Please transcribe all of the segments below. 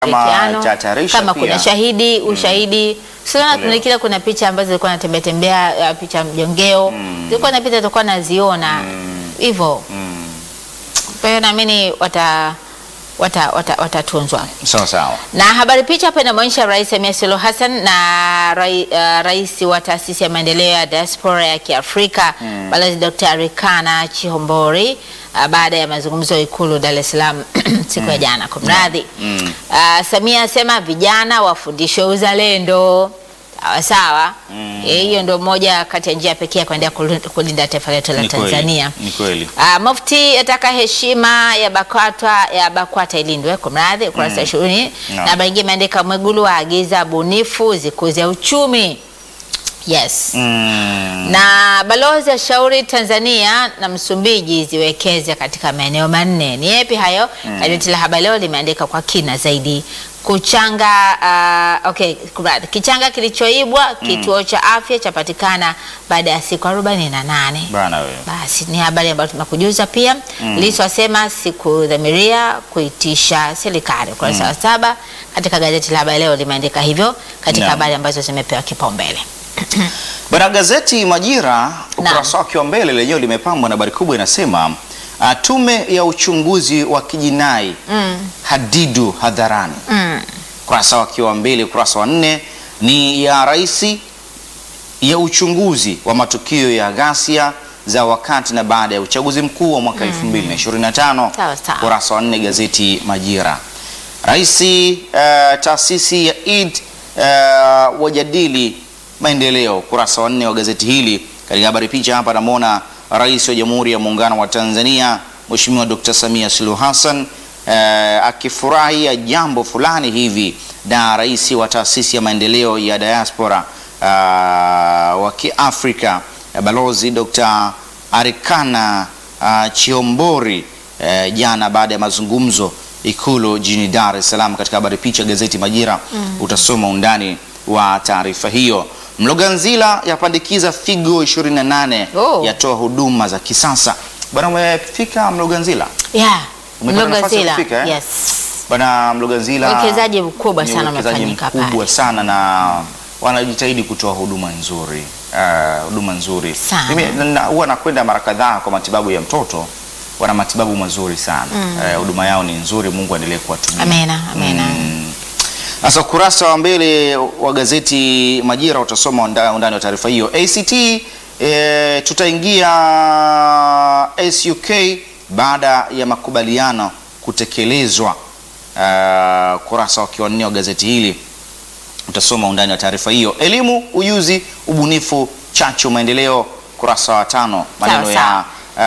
Kama ushirikiano. tatarisha kama pia. kuna shahidi ushahidi sio Ndio. kila kuna picha ambazo zilikuwa natembea tembea uh, picha mjongeo zilikuwa napita tulikuwa naziona hivyo kwa hiyo naamini wata wata wata- watatunzwa Sawa sawa. na habari picha hapa inamwonyesha Rais Samia Suluhu Hassan na rai, uh, rais wa taasisi ya maendeleo ya diaspora ya Kiafrika Balozi Dr. Arikana Chihombori uh, baada ya mazungumzo ya Ikulu Dar es Salaam siku ya jana. Kumradhi. Mm. Uh, Samia asema vijana wafundishwe uzalendo. Sawa sawa. Eh, Hiyo ndio moja kati ya njia pekee ya kuendelea kulu- kulinda taifa letu la Ni kweli. Tanzania. Ni kweli. Ah, Mufti ataka heshima ya BAKWATA ya BAKWATA ilindwe. Kumradhi, ukurasa wa ishirini. No. Na habari nyingine imeandika Mwigulu aagiza bunifu zikuze uchumi. Yes. Mm. Na balozi ashauri Tanzania na Msumbiji ziwekeze katika maeneo manne. Ni yapi hayo? Gazeti la Habari Leo limeandika kwa kina zaidi. Kuchanga uh, okay, kumradhi. Kichanga kilichoibwa kituo cha afya chapatikana baada ya siku 48. Bana wewe. Basi ni habari ambayo tumekujuza pia. Lissu asema sikudhamiria kuitisha serikali. Ukurasa wa saba katika gazeti la Habari Leo limeandika hivyo katika Naam. habari ambazo zimepewa kipaumbele. Bwana gazeti Majira ukurasa wake wa mbele lenyewe limepambwa na habari kubwa inasema uh, tume ya uchunguzi wa kijinai hadidu hadharani. Mm. Ukurasa wake wa mbele, ukurasa wa nne ni ya raisi ya uchunguzi wa matukio ya ghasia za wakati na baada ya uchaguzi mkuu wa mwaka 2025. Sawa, sawa. Ukurasa wa nne gazeti Majira. Raisi uh, taasisi ya Eid uh, wajadili maendeleo. Ukurasa wa nne wa gazeti hili. Katika habari picha hapa namwona Rais wa Jamhuri ya Muungano wa Tanzania Mheshimiwa Dr. Samia Suluhu Hassan uh, akifurahia jambo fulani hivi na rais wa taasisi ya maendeleo ya diaspora uh, wa Kiafrika uh, Balozi Dr. Arikana uh, Chiombori uh, jana baada ya mazungumzo Ikulu jijini Dar es Salaam. Katika habari picha gazeti Majira utasoma undani wa taarifa hiyo. Mloganzila yapandikiza figo 28 Oh. yatoa huduma za kisasa. Bwana, umefika Mloganzila? Yeah. Umepata nafasi ya Mlogazila. kufika, eh? Yes. Bwana Mloganzila Uwekezaji mkubwa ni sana uwekezaji umefanyika mkubwa pale. sana na wanajitahidi kutoa huduma nzuri uh, huduma nzuri. Sana. Mimi na- na- huwa nakwenda mara kadhaa kwa matibabu ya mtoto, wana matibabu mazuri sana Eh, huduma yao ni nzuri. Mungu aendelee kuwatumia. Amena, amena. Mm. Sasa ukurasa wa mbele wa gazeti Majira utasoma unda- undani wa taarifa hiyo. ACT e, tutaingia SUK baada ya makubaliano kutekelezwa. Uh, kurasa wa kiwanne wa gazeti hili utasoma undani wa taarifa hiyo. Elimu, ujuzi, ubunifu, chachu, maendeleo, kurasa wa tano. Maneno ya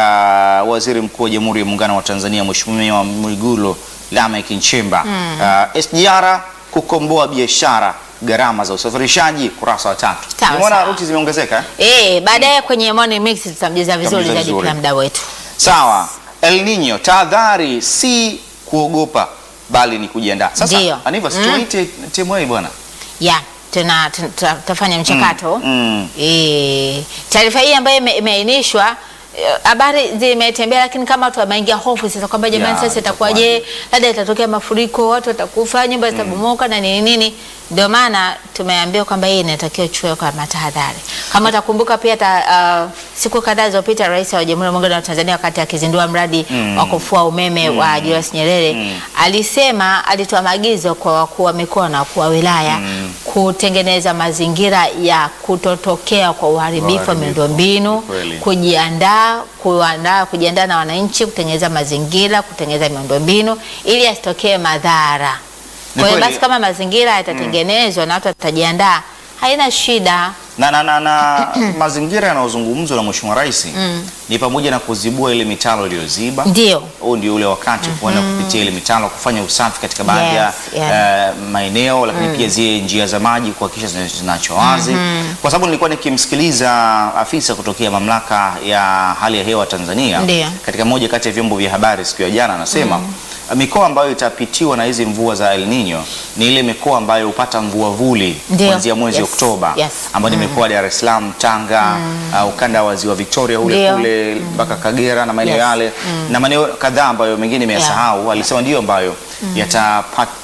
uh, waziri mkuu wa Jamhuri ya Muungano wa Tanzania Mheshimiwa Mwigulu Lameck Nchemba. Uh, SGR kukomboa biashara, gharama za usafirishaji, kurasa wa tatu. Sawa, Nimeona sawa. ruti zimeongezeka eh? Eh, baadaye kwenye Morning Mix tutamjuza vizuri Tutamjuza zaidi vizuri. pia mda wetu. Sawa. El Nino, tahadhari si kuogopa bali ni kujiandaa. Sasa Ndiyo. Aniva, Mm. situite timu hii bwana. Yeah, tuna tuna- tuna- tutafanya mchakato. Mm. Eh, taarifa hii ambayo ime- imeainishwa eh, habari zimetembea, lakini kama watu wameingia hofu sasa kwamba jamani, Ya, sasa itakuwaje? itakuwaje? Labda itatokea mafuriko, watu watakufa, nyumba zitabomoka na nini nini. Ndio maana tumeambiwa kwamba hii inatakiwa ichukue kwa tahadhari. Kama utakumbuka pia ta, uh, siku kadhaa zilizopita Rais wa Jamhuri ya Muungano wa Tanzania wakati akizindua mradi wa kufua umeme wa Julius Nyerere alisema, alitoa maagizo kwa wakuu wa mikoa na wakuu wa wilaya kutengeneza mazingira ya kutotokea kwa uharibifu wa Uharibifu, miundombinu, kweli. kujiandaa kuandaa kujiandaa na wananchi, kutengeneza mazingira, kutengeneza miundombinu ili asitokee madhara. Ni Kwa hiyo kweli. basi kama mazingira yatatengenezwa na watu watajiandaa, haina shida. na, na, na, na mazingira yanayozungumzwa na Mheshimiwa Rais ni pamoja na kuzibua ile mitalo iliyoziba. Ndio. Huu ndio ule wakati kuenda kupitia ile mitalo kufanya usafi katika baadhi ya Yes, yeah. eh, maeneo, lakini pia zile njia za maji kuhakikisha zina- zinaachwa wazi, kwa sababu nilikuwa nikimsikiliza afisa kutokea mamlaka ya hali ya hewa Tanzania Ndio. katika moja kati ya vyombo vya habari siku ya jana, anasema mikoa ambayo itapitiwa na hizi mvua za El Nino ni ile mikoa ambayo hupata mvua vuli Ndio. kuanzia mwezi Yes, Oktoba yes. ambayo ni mikoa ya Dar es Salaam, Tanga, uh, ukanda wa ziwa Victoria ule Ndio. kule mpaka Kagera na maeneo Yes. yale na maeneo kadhaa ambayo mengine nimeyasahau, alisema ndio ambayo yatapata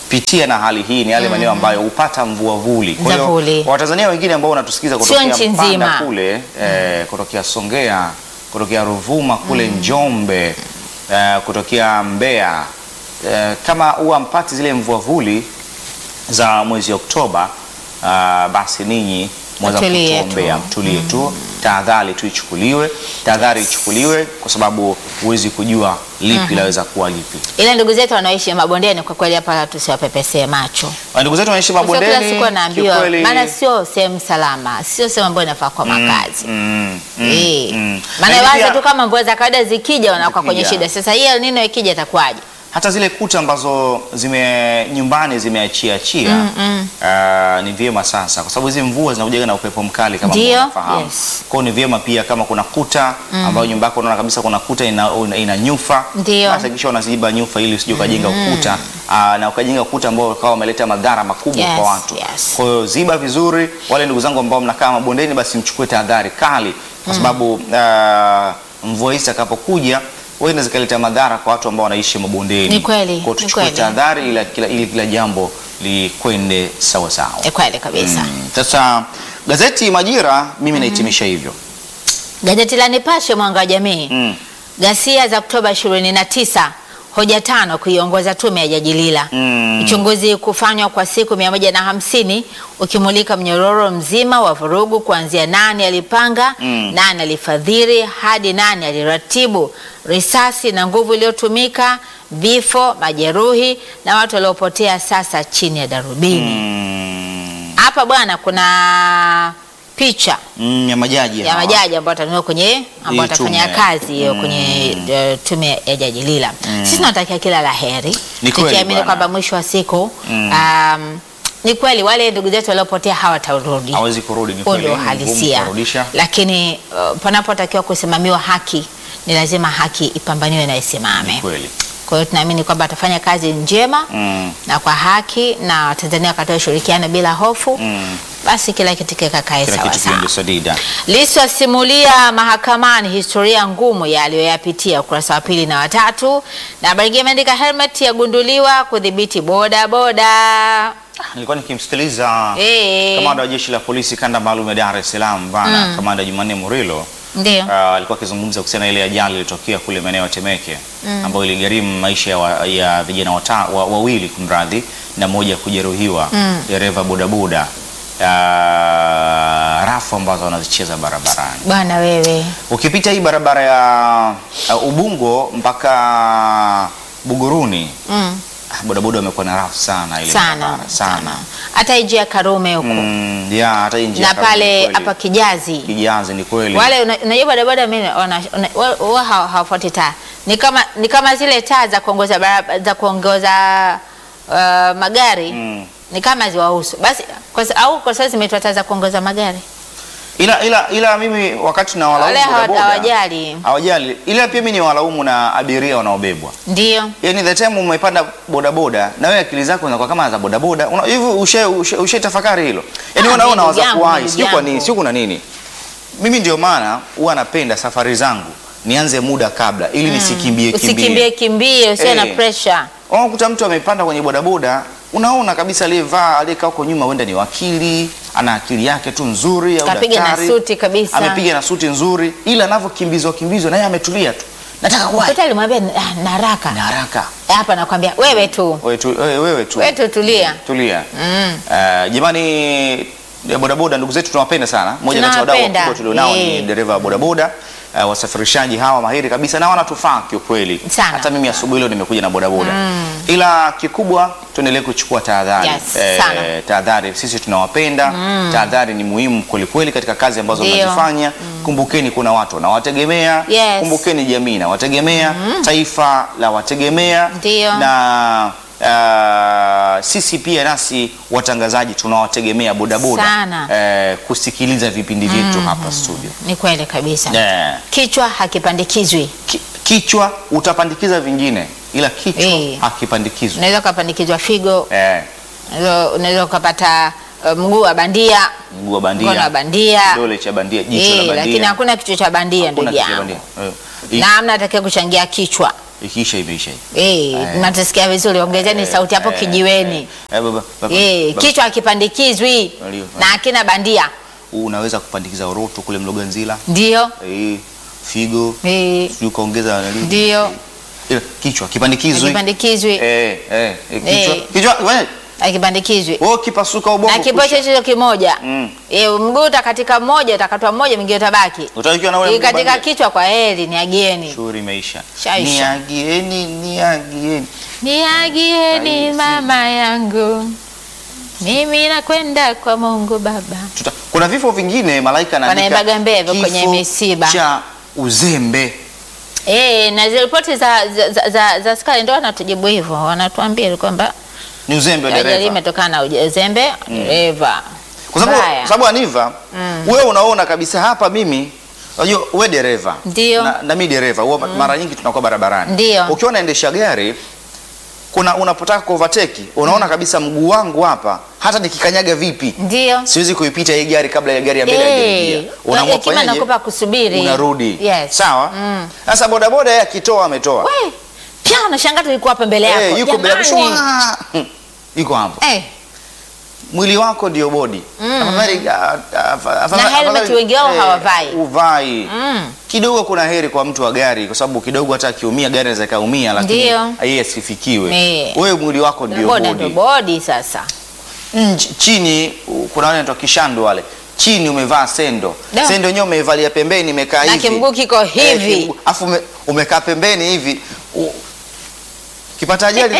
kupitia na hali hii ni yale maeneo ambayo hupata mvuavuli. Kwa hiyo Mvuvuli. Watanzania wengine ambao wanatusikiza Sio kutokea nchi Mpanda nzima. kule eh, kutokea Songea, kutokea Ruvuma kule Njombe, eh, kutokea Mbeya eh, kama huwa mpati zile mvuavuli za mwezi Oktoba, ah, basi ninyi mweza Mtulie kutuombea, tu. mtulie tu, tahadhari tu ichukuliwe, tahadhari ichukuliwe kwa sababu huwezi kujua lipi laweza kuwa lipi. Ila ndugu zetu wanaoishi mabondeni, kwa kweli hapa tusiwapepesee macho. Na Ndugu zetu wanaishi Kwa sababu mabondeni, Kila siku anaambiwa, kiukweli- maana sio sehemu salama, sio sehemu ambayo inafaa kwa makazi. Mm, mm, Eh. mm. Maana Lakini waza pia- tu kama mvua za kawaida zikija wanakuwa kwenye Zikija. shida. Sasa hii El Nino ikija itakuwaje? hata zile kuta ambazo zime nyumbani zimeachia achia ah, ni vyema sasa, kwa sababu hizi mvua zinakuja na upepo mkali kama Ndio, ambavyo unafahamu. yes. Kwa hiyo ni vyema pia kama kuna kuta ambayo nyumba yako unaona kabisa kuna kuta ina, ina, ina nyufa, Ndio. basi hakikisha unaziba nyufa ili usije ukajenga ukuta ah, na ukajenga ukuta ambao ukawa umeleta madhara makubwa Yes, kwa watu. yes. Kwa hiyo ziba vizuri. Wale ndugu zangu ambao mnakaa mabondeni, basi mchukue tahadhari kali, kwa sababu ah, mvua hizi itakapokuja huenda zikaleta madhara kwa watu ambao wanaishi mabondeni. Ni kweli, Kwa hiyo ni tuchukue kweli. tahadhari ili kila, ili kila jambo likwende sawa sawa. Ni kweli kabisa. Mm. Sasa gazeti Majira mimi nahitimisha hivyo. Gazeti la Nipashe mwanga wa jamii. Mm. Ghasia za Oktoba 29, hoja tano kuiongoza tume ya Jaji Lila. Mm. Uchunguzi kufanywa kwa siku 150 ukimulika mnyororo mzima wa vurugu kuanzia nani alipanga, Mm. nani alifadhili hadi nani aliratibu, risasi na nguvu iliyotumika, vifo, majeruhi na watu waliopotea sasa chini ya darubini. Mm. Hapa bwana kuna picha Mm, ya majaji ya hawa. majaji ambao watanunua kwenye ambao Hii watafanya tume. kazi hiyo Mm. kwenye eh, tume ya Jaji Lila. Sisi tunatakia kila la heri, Ni kweli tukiamini bwana. kwamba mwisho wa siku Mm. um, ni kweli wale ndugu zetu waliopotea hawatarudi. hawezi kurudi, ni Huo kweli, ndio ni ngumu uhalisia, kuwarudisha. lakini uh, panapotakiwa kusimamiwa haki ni lazima haki ipambaniwe na isimame. Ni kweli. Kwa hiyo tunaamini kwamba atafanya kazi njema Mm. na kwa haki na Watanzania wakatoa ushirikiano bila hofu, Mm. basi kila kitu kikakae Kila sawa kitu sawa. kiende sadida. Lissu asimulia mahakamani historia ngumu ya aliyoyapitia, ukurasa wa pili na watatu. Na habari nyingine imeandika helmet yagunduliwa kudhibiti boda boda. Nilikuwa nikimsikiliza Eh. kamanda wa jeshi la polisi kanda maalum ya Dar es Salaam bana kamanda Jumanne Murilo Ndio. Ah, alikuwa akizungumza kuhusiana na ile ajali iliyotokea kule maeneo ya Temeke ambayo iligharimu maisha ya, wa, ya vijana wata, wa, wawili kumradhi na mmoja kujeruhiwa dereva bodaboda Ah, rafu ambazo wanazicheza barabarani. Bwana wewe. Ukipita hii barabara ya uh, Ubungo mpaka Buguruni Mm. ah, bodaboda wamekuwa na rafu sana ile Sana barabara, sana. Hata hii njia ya Karume huko Mm, ya hata hii njia na kama ni pale kweli. hapa Kijazi Kijazi ni kweli. wale una- unajua bodaboda mimi wana- una- wa- wa- hawa- hawafuati taa, ni kama ni kama zile taa za kuongoza barab- za kuongoza uh, magari Mm. ni kama ziwahusu basi kwa, sa- au kwa sababu zimeitwa taa za kuongoza magari Ila, ila, ila mimi wakati na wale walaumu hawa- bodaboda hawajali, hawajali, ila pia mimi ni walaumu na abiria wanaobebwa. ndio Yani the time umepanda bodaboda na wewe akili zako zinakuwa kama za bodaboda, una- hivi ushe ushe, ushe tafakari hilo. Yani Ah, unaona ndugu waza yangu, kuwahi, ndugu sio kwa nini, yangu. sio kuna nini. Mimi ndio maana huwa napenda safari zangu nianze muda kabla ili nisikimbie kimbie. usikimbie kimbie, usiwe na Eh. pressure. Unakuta mtu amepanda kwenye bodaboda, unaona kabisa aliyevaa aliyekaa huko nyuma huenda ni wakili, ana akili yake tu nzuri au Kapiga na daktari. suti kabisa. Amepiga na suti nzuri, ila anavyokimbizwa kimbizwa naye ametulia tu. Nataka kuwahi Kuta alimwambia "Ah, na haraka na haraka. hapa, nakwambia wewe tu Wewe tu, wewe, wewe tu. wewe tu tulia. Tulia. Mm. Eh, jamani ya bodaboda ndugu zetu tunawapenda sana. Mmoja kati ya wadau Tunawapenda. wakubwa tulionao ni Eh. dereva wa bodaboda. Uh, wasafirishaji hawa mahiri kabisa na wanatufaa kiukweli. Sana. Hata mimi asubuhi leo nimekuja na bodaboda. Ila kikubwa tuendelee kuchukua tahadhari. Yes, sana. tahadhari sisi tunawapenda. Tahadhari ni muhimu kwelikweli katika kazi ambazo Ndio. mnazifanya. Kumbukeni kuna watu wanawategemea. Yes. Kumbukeni jamii na wategemea, taifa la wategemea Ndio. na uh, sisi pia nasi watangazaji tunawategemea bodaboda Sana. eh, kusikiliza vipindi vyetu hapa studio. Ni kweli kabisa. Eh, Kichwa hakipandikizwi, ki, kichwa utapandikiza vingine ila kichwa Eh. hakipandikizwi. unaweza ukapandikizwa figo, Eh, unaweza- unaweza ukapata uh, mguu wa bandia, mguu wa mkono wa bandia, bandia, kidole cha bandia, jicho Eh, la bandia. lakini hakuna kichwa cha bandia Hakuna ndugu kichwa yangu, bandia. Eh, i- na amna atakaye kuchangia kichwa. ikiisha imeisha hii. Eh, Eh. natasikia vizuri, ongezeni sauti hapo Eh, kijiweni. eh, baba, baba, Eh, baba, kichwa hakipandikizwi Ndio. na akina bandia, unaweza kupandikiza uroto kule Mloganzila ndio eh, figo eh, sijui ukaongeza nani? ndio Ila kichwa kipandikizwi hakipandikizwi, eh, eh, eh, kichwa Eh. kichwa wewe hakipandikizwi wewe kipasuka ubongo na kipocho kusha. hicho kimoja Mm. eh, mguu utakatika mmoja, utakatwa mmoja, mwingine utabaki. Utakiwa na ule mguu Katika bandia. kichwa kwa heri, niagieni, Shughuli imeisha. Shaisha. Niagieni, niagieni. niagieni Rahisi. mama yangu, mimi nakwenda kwa Mungu Baba. Tuta, kuna vifo vingine malaika anaandika Wanaimbaga mbevyo kwenye kifo misiba. cha uzembe. Eh, na zile ripoti za, za, za, za, za askari ndio wanatujibu hivyo, wanatuambia kwamba Ni uzembe wa ajali dereva. imetokana na uzembe dereva. Kwa sababu Mbaya. kwa sababu Aniva, wewe unaona kabisa hapa mimi unajua wewe dereva. Ndio. Na, na mimi dereva. Huwa mara nyingi tunakuwa barabarani. Ndio. Ukiwa unaendesha gari kuna unapotaka ku overtake unaona kabisa mguu wangu hapa hata nikikanyaga vipi Ndio. siwezi kuipita hii gari kabla ya gari ya mbele Eh, haijaingia. Unaamua hekima kufanyaje? nakupa kusubiri. Unarudi. Yes. Sawa? Mm. Sasa bodaboda yeye akitoa ametoa. We, pia unashangaa tulikuwa hapa mbele yako. Eh, yuko mbele yako. Jamani. Shwa! Hmm. Yuko hapo. Eh, Mwili wako ndio bodi. Afadhali- ah, ah, afadhali- Na helmet afadhali- wengi wao eh, hawavai. Uvai. mm. Kidogo kuna heri kwa mtu wa gari kwa sababu kidogo hata akiumia gari inaweza kaumia lakini Ndio. yeye asifikiwe. Eh. Wewe mwili wako ndio Boda ndio bodi. bodi sasa. Nje- Chini u- kuna wale wanaitwa kishandu wale. Chini umevaa sendo. Da. Sendo yenyewe umeivalia pembeni imekaa Na hivi. kimguu kiko hivi. kimguu- Afu ume, umekaa pembeni hivi. U- Kipata ajali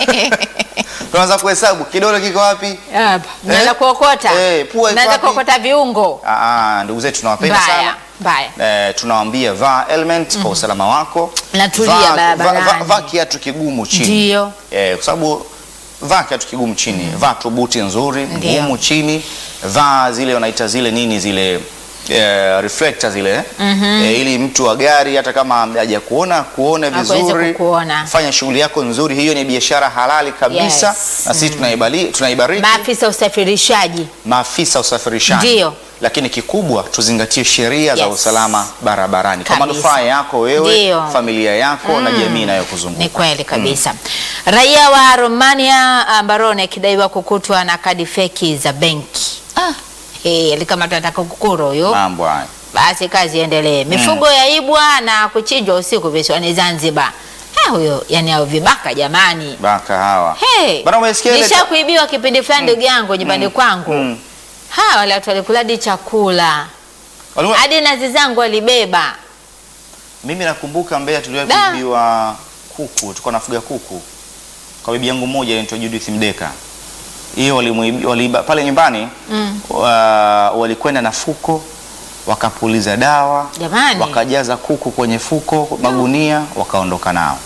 tunaanza kuhesabu kidole kiko wapi? Hapa. Naanza Eh? kuokota. Eh, pua iko Naanza wapi? kuokota viungo. Ah, ah, ndugu zetu tunawapenda sana. Mbaya, mbaya. Eh, tunawaambia vaa helmet kwa usalama wako. Na tulia Vaa- vaa- barabarani. vaa- Vaa kiatu kigumu chini. Ndio. Eh, kwa sababu vaa kiatu kigumu chini. Vaa tu buti nzuri Ndio. ngumu chini. Vaa zile wanaita zile nini zile eh, reflector zile eh, ili mtu wa gari hata kama haja kuona kuone Aweze vizuri. kukuona. Fanya shughuli yako nzuri, hiyo ni biashara halali kabisa Yes. na sisi tunaibali tunaibariki Maafisa usafirishaji. maafisa usafirishaji. Ndio. Lakini kikubwa tuzingatie sheria za Yes. usalama barabarani kwa Kabisa. manufaa yako wewe, Ndio. familia yako na jamii Ni inayokuzunguka. kweli kabisa. Raia wa Romania Barone akidaiwa kukutwa na kadi feki za benki. Ah. Hey, alikamatwa na TAKUKURU huyo. Mambo haya. Basi kazi iendelee. Mifugo yaibwa na kuchinjwa usiku visiwani Zanzibar. Ha, huyo yani hao vibaka jamani. Baka hawa. Hey, Bana umesikia ile nisha kuibiwa kipindi fulani ndugu yangu nyumbani kwangu. Mm. Ha, wale watu walikula hadi chakula. Walikuwa- Hadi nazi zangu walibeba. Mimi nakumbuka Mbeya tuliwahi Da. kuibiwa kuku, tulikuwa nafuga kuku. Kwa bibi yangu mmoja anaitwa Judith Mdeka. Hiyo walimuibi- waliiba pale nyumbani Mm. wa, walikwenda na fuko wakapuliza dawa Jamani. wakajaza kuku kwenye fuko magunia wakaondoka nao.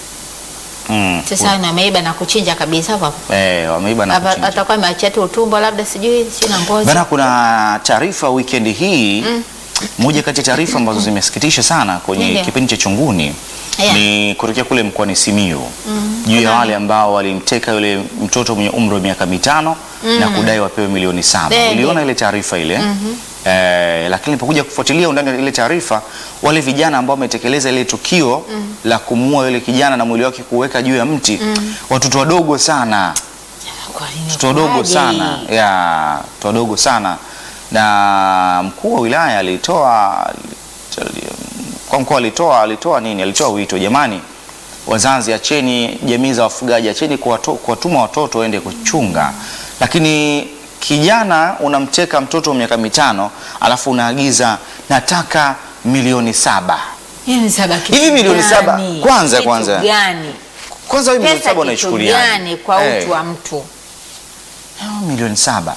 Mm. Sasa na ameiba na kuchinja kabisa hapo. Eh, wameiba na Hapa kuchinja. atakuwa ameachia tu utumbo labda sijui sio na ngozi. Bana, kuna taarifa weekend hii moja kati ya taarifa ambazo zimesikitisha sana kwenye Ndio. kipindi cha Chunguni Yeah. ni kutokea kule mkoani Simiyu juu ya wale ambao walimteka yule mtoto mwenye umri wa miaka mitano na kudai wapewe milioni saba. Ndio. Uliona ile taarifa ile eh, lakini nilipokuja kufuatilia undani wa ile taarifa, wale vijana ambao wametekeleza ile tukio la kumuua yule kijana na mwili wake kuweka juu ya mti, watoto wadogo sana Kwa nini watoto wadogo kwaje? sana ya watoto wadogo sana na mkuu wa wilaya alitoa kwa mkoa alitoa alitoa nini alitoa wito jamani wazazi acheni jamii za wafugaji acheni kuwato- kuwatuma watoto waende kuchunga lakini kijana unamteka mtoto wa miaka mitano alafu unaagiza nataka milioni saba Hiyo ni saba kitu Hivi milioni gani? saba, kwanza, Kitu kwanza. gani? kwanza wewe milioni Pesa saba kitu unaichukulia gani kwa utu wa mtu? milioni saba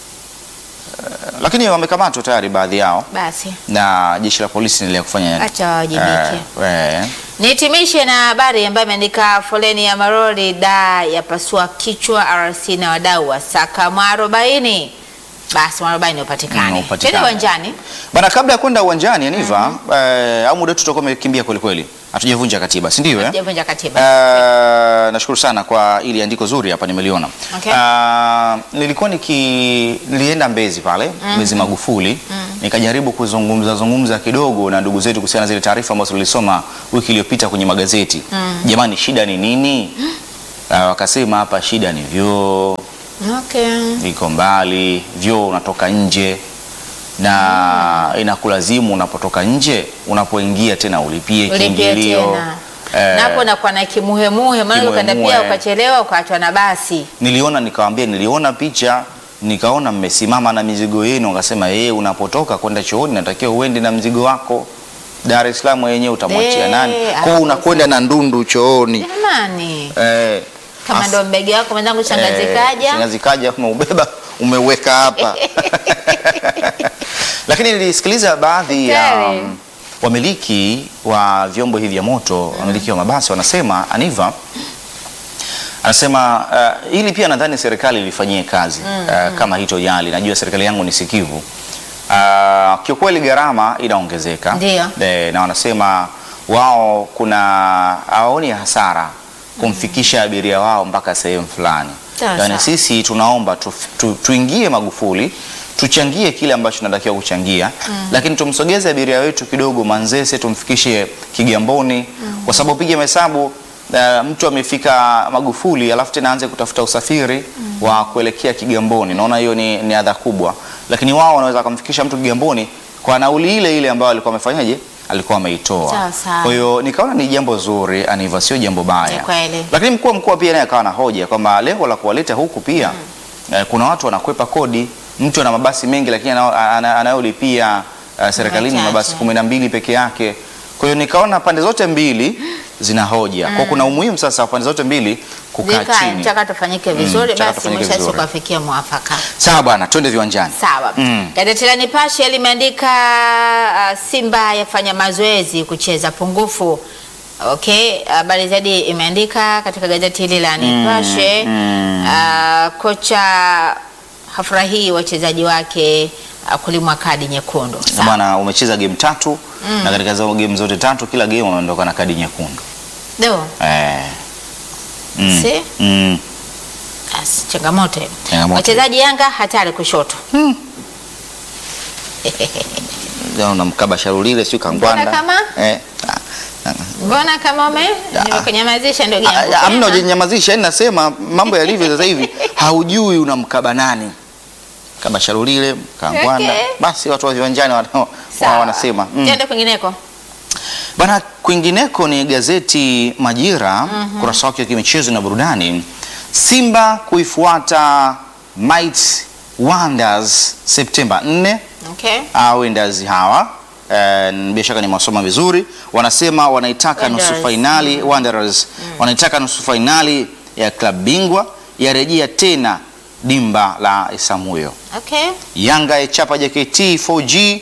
Eh, lakini wamekamatwa tayari baadhi yao Basi na jeshi la polisi linaendelea kufanya acha wawajibike. eh, eh, Nihitimishe na habari ambayo imeandika foleni ya maroli da yapasua kichwa RC na wadau wa saka mwarobaini. Basi mwarobaini Mm, upatikane. upatikane. Twende uwanjani. bana kabla ya kwenda uwanjani Aniva eh, au muda wetu tutakuwa umekimbia kweli kweli hatujavunja katiba si ndio eh? Hatujavunja katiba. Eh, nashukuru sana kwa ili andiko zuri hapa nimeliona. Okay. Eh, nilikuwa niki nilienda Mbezi pale Mbezi Magufuli nikajaribu kuzungumza zungumza kidogo na ndugu zetu kuhusiana na zile taarifa ambazo tulisoma wiki iliyopita kwenye magazeti. Jamani, shida ni nini? Ah, wakasema hapa shida ni vyoo Okay. viko mbali, vyoo unatoka nje na inakulazimu unapotoka nje, unapoingia tena ulipie Ulipia kiingilio. tena. Eh, Na hapo nakuwa na kimuhemuhe, maana ukaenda pia Kimuhemuhe. ukachelewa ukaachwa na basi. niliona nikawambia, niliona picha nikaona mmesimama na mizigo yenu, wakasema yeye, unapotoka kwenda chooni natakiwa uende na mzigo wako. Dar es Salaam yenyewe utamwachia Eh, nani? Kwa hapo hiyo unakwenda na ndundu chooni Jamani. eh, Kama as- ndo mbege wako mwenzangu shangazi Eh, kaja. shangazi kaja umeubeba umeweka hapa lakini nilisikiliza baadhi ya Hatari. um, wamiliki wa vyombo hivi vya moto wamiliki wa mabasi wanasema Aniva anasema uh, hili pia nadhani serikali ilifanyie kazi uh, kama hitojali. Najua serikali yangu ni sikivu. Uh, kiukweli gharama inaongezeka Ndio. Eh, na wanasema wao kuna hawaoni hasara kumfikisha abiria wao mpaka sehemu fulani. Sawa, Yaani sawa. sisi tunaomba tu, tu, tuingie Magufuli tuchangie kile ambacho tunatakiwa kuchangia lakini tumsogeze abiria wetu kidogo Manzese tumfikishe Kigamboni kwa sababu piga mahesabu uh, mtu amefika Magufuli alafu tena aanze kutafuta usafiri wa kuelekea Kigamboni. Naona hiyo ni, ni adha kubwa, lakini wao wanaweza kumfikisha mtu Kigamboni kwa nauli ile ile ambayo alikuwa amefanyaje, alikuwa ameitoa. Sawa, sawa. Kwa hiyo nikaona ni jambo zuri, Aniva, sio jambo baya. Ni kweli. Lakini mkuu wa mkoa pia naye akawa na hoja kwamba lengo la kuwaleta huku pia eh, kuna watu wanakwepa kodi. Mtu ana mabasi mengi lakini anao- ana- anayolipia eh, serikalini Machache. mabasi kumi na mbili peke yake. Kwa hiyo nikaona pande zote mbili zina hoja. Kwa kuna umuhimu sasa wa pande zote mbili kukaa Vikae chini. mchakato ufanyike vizuri, mchakato basi ufanyike mwisho wa siku vizuri. afikie mwafaka. Sawa bwana, twende viwanjani. Sawa. Mm. Gazeti la Nipashe limeandika uh, Simba yafanya mazoezi kucheza pungufu. Okay, habari zaidi imeandika katika gazeti hili la Nipashe. Uh, kocha hafurahii wachezaji wake uh, kulimwa kadi nyekundu. Na Sawa. Bwana umecheza game tatu na katika hizo game zote tatu kila game unaondoka na kadi nyekundu. Ndio. Eh. Mm. Si? Mm. Basi, changamoto. hiyo. Changamoto. Wachezaji Yanga hatari kushoto. Leo unamkaba Sharulile sio kangwanda. Mbona kama? Eh. ah, ah, Mbona kama ume nimekunyamazisha ndugu yangu? ah, Hamna ujinyamazisha, yani nasema mambo yalivyo sasa hivi haujui unamkaba nani. Kaba Sharulile, kangwanda. Okay. Basi watu wa viwanjani wana- wa- Sawa. wanasema. Mm. Tuende kwingineko. Bana, kwingineko ni gazeti Majira kurasa wake wa kimichezo na burudani. Simba kuifuata Might Wonders Septemba 4 Okay. uh, Wenders hawa eh, bila shaka nimewasoma vizuri. Wanasema wanaitaka nusu Wanderers. fainali Wanderers wanaitaka nusu fainali ya klabu bingwa yarejea tena dimba la Isamuyo. Okay. Yanga yaichapa JKT 4G.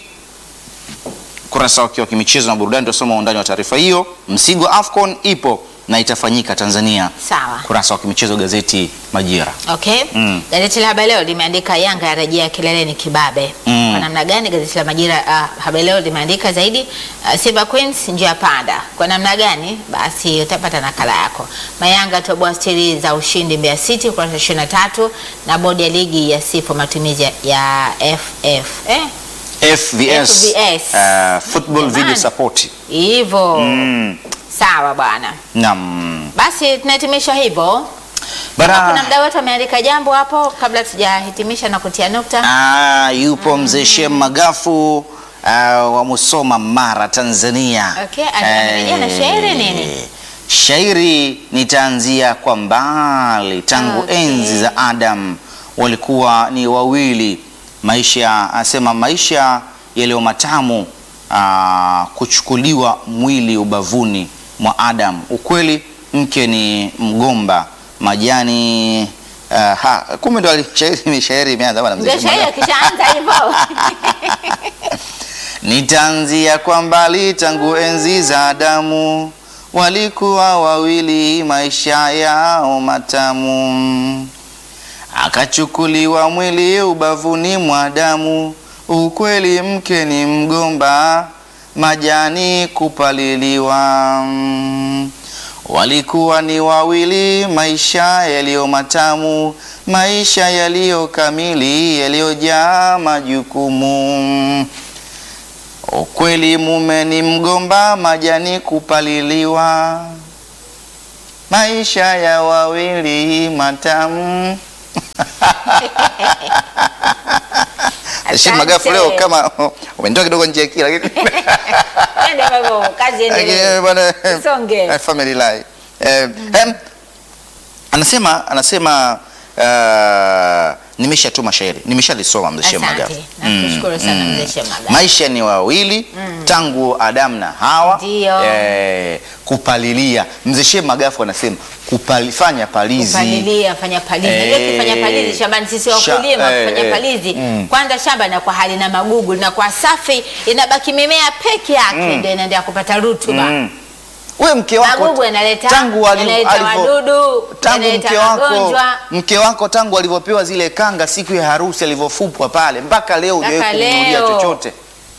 Kurasa wake wa kimichezo na burudani tutasoma undani wa taarifa hiyo. Msigo AFCON ipo na itafanyika Tanzania. Sawa. Kurasa wa kimichezo gazeti Majira. Okay. Mm. Gazeti la Habari Leo limeandika Yanga yarejea kileleni kibabe. Mm. Kwa namna gani? Gazeti la Majira uh, Habari Leo limeandika zaidi uh, Simba Queens njia panda. Kwa namna gani? Basi utapata nakala yako. Mayanga toboa stili za ushindi Mbeya City kurasa 23 na bodi ya ligi ya sifu matumizi ya- ya FF. Eh? FVS, FVS. uh, Football Video Jamani. Support. Hivyo. Mm. Sawa bwana. Naam. Basi tunahitimisha hivyo. Bara- Kuna mdau wetu ameandika jambo hapo kabla tujahitimisha na kutia nukta. Ah, yupo mzee Shem Magafu ah, wa Musoma Mara Tanzania. Okay, amerejea na shairi nini? Shairi nitaanzia kwa mbali tangu Okay. enzi za Adam walikuwa ni wawili. Maisha asema maisha yaliyo matamu ah, kuchukuliwa mwili ubavuni mwa Adam. Ukweli mke ni mgomba majani ah, ha, kumbe ndo ali- shairi shairi imeanza bwana mzee Ndio Shem shairi Magafu. akishaanza hivyo. Nitaanzia kwa mbali tangu enzi za Adamu, walikuwa wawili, maisha yao matamu. Akachukuliwa mwili ubavuni mwa Adamu, ukweli mke ni mgomba, majani kupaliliwa. Walikuwa ni wawili, maisha yaliyo matamu, maisha yaliyo kamili, yaliyojaa majukumu. Ukweli mume ni mgomba, majani kupaliliwa, maisha ya wawili matamu. Rashid Magafu leo kama umenitoa kidogo nje ya kila kitu. Twende baba, kazi endelee. Lakini bwana, Songe. eh, family life. Eh, em, anasema anasema uh, nimeshatuma shairi nimeshalisoma mzee Sheikh Magafu. Asante. Nakushukuru sana mzee Sheikh Magafu. Maisha ni wawili tangu Adamu na Hawa Ndio. eh, kupalilia. Mzee Sheikh Magafu anasema kupalifanya palizi Kupalilia, fanya palizi. Eh, Unajua ukifanya palizi shambani sisi sha- wakulima eh, kufanya eh, palizi mm. kwanza shamba inakuwa halina magugu linakuwa safi inabaki mimea peke yake ndio inaendelea kupata rutuba. Mm. We mke wako Magugu yanaleta tangu ali- yanaleta alivyo- wadudu, tangu yanaleta mke wako magonjwa. mke wako tangu alivyopewa zile kanga siku ya harusi alivyofupwa pale mpaka leo Mpaka hujawahi kumnunulia leo. chochote.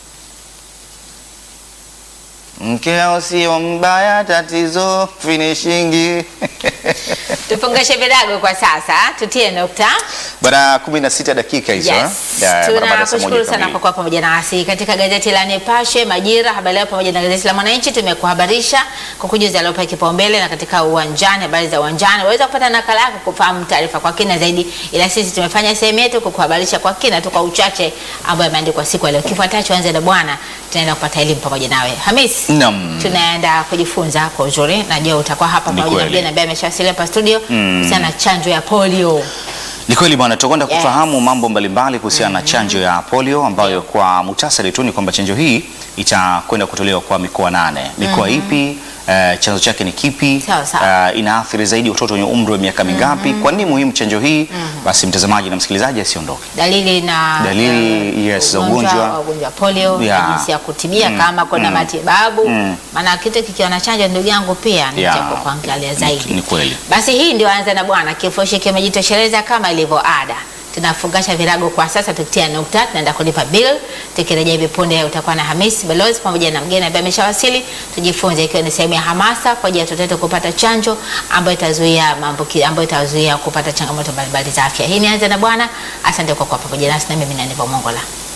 Mkeo sio mbaya, tatizo finishingi. Tufungashe virago kwa sasa, tutie nukta. Bana 16 dakika hizo Yes. eh? Ya, barabara saa moja Tunakushukuru sana kamili. kwa kuwa pamoja nasi katika gazeti la Nipashe, Majira, Habari Leo pamoja na gazeti la Mwananchi. Tumekuhabarisha kwa kujuza yaliyopewa kipaumbele na katika uwanjani, habari za uwanjani. Waweza kupata nakala yako kufahamu taarifa kwa kina zaidi, ila sisi tumefanya sehemu yetu kukuhabarisha kwa kina tu kwa uchache ambayo yameandikwa siku ya leo. Kifuatacho, anze na bwana, tunaenda kupata elimu pamoja nawe Hamis. Naam. Tunaenda kujifunza kwa uzuri, najua utakuwa hapa Ni pamoja na kweli. mgeni ambaye ameshawasili hapa studio kuhusiana na chanjo ya polio. Ni kweli bwana, tutakwenda Yes. kufahamu mambo mbalimbali kuhusiana na chanjo ya polio ambayo kwa muhtasari tu ni kwamba chanjo hii itakwenda kutolewa kwa mikoa nane. Mikoa ipi? Uh, chanzo chake ni kipi? Sawa, sawa. Uh, inaathiri zaidi watoto wenye umri wa miaka mingapi? Kwa nini muhimu chanjo hii? Basi mtazamaji na msikilizaji asiondoke. dalili na Dalili, eh, yes, za ugonjwa. wa ugonjwa wa polio Yeah. jinsi ya kutibia Mm, kama kuna mm, matibabu mm. maana kitu kikiwa na chanjo ndugu yangu pia ni Yeah. cha kuangalia Ni- zaidi ni kweli. basi hii ndio anza na bwana kifurushi kimejitosheleza kama ilivyo ada tunafungasha virago kwa sasa tukitia nukta tunaenda kulipa bill tukirejea hivi punde utakuwa na Hamis Balozi pamoja na mgeni ambaye ameshawasili tujifunze ikiwa ni sehemu ya hamasa kwa ajili ya watoto wetu kupata chanjo ambayo itazuia maambukizi ambayo itazuia kupata changamoto mbalimbali za afya hii ni anza na bwana asante kwa kuwa pamoja nasi na mimi ni Aniva Mongola